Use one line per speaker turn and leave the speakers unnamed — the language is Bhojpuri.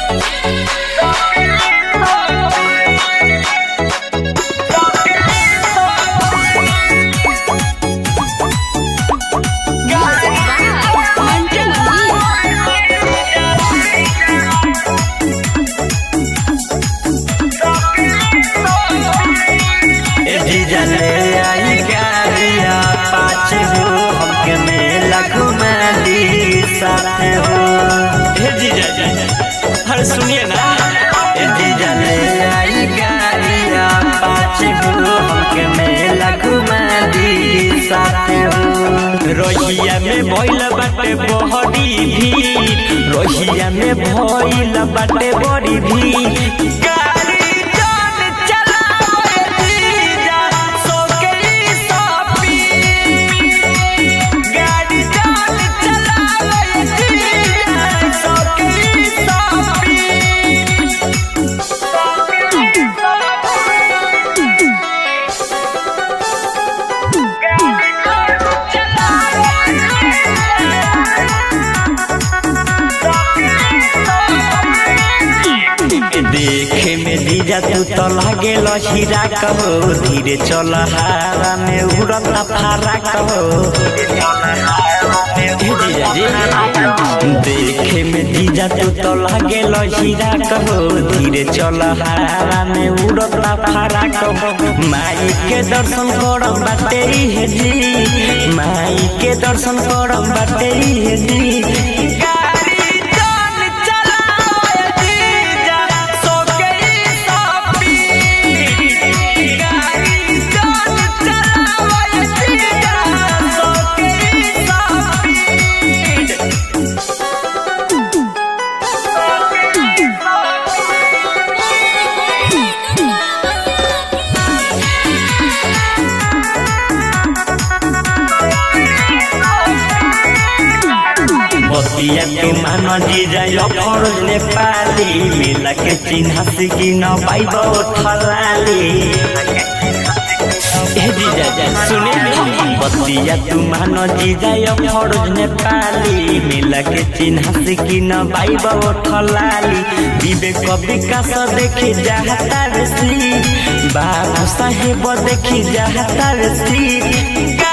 ए जीजा ले आई गाड़िया पाँच हो हमके मेला घुमा दी साथ हो
हे जीजा जी अरे सुनिए ना
ए जीजा ले आई गाड़िया पाँच हो हमके मेला घुमा दी साथ हो
रोहिया में भइल बाटे बहरी भी रोहिया में भइल बाटे बड़ी भी गाड़ी जान चलावे जीजा सोके ई सपी गाड़ी जान चलावे जीजा सोके ई सपी देखे में जीजा तू तो लागे हीरा कहो धीरे चल हारा में उड़ता फारा कहो हे जीजा जी देखे में जीजा तू तो लागे हीरा कहो धीरे चल हारा में उड़ता फारा कहो माई के दर्शन करम बाटे हे जी माई के दर्शन करम बाटे हे जी गाड़ी जान चलावे जीजा सोके ई सपी गाड़ी जान चलावे जीजा सोके ई सपी बतिया के मान जी जाय फरज नेपाली मिला के चिन्हा सिकी न पाइब ठलाली हे जीजा जा सुने बतिया तू मान जी जाय फरज नेपाली मिला के चिन्हा सिकी न पाइब ठलाली विवेक विकास देखी जाहता रे श्री बाबू साहेब देखी जाहता रे श्री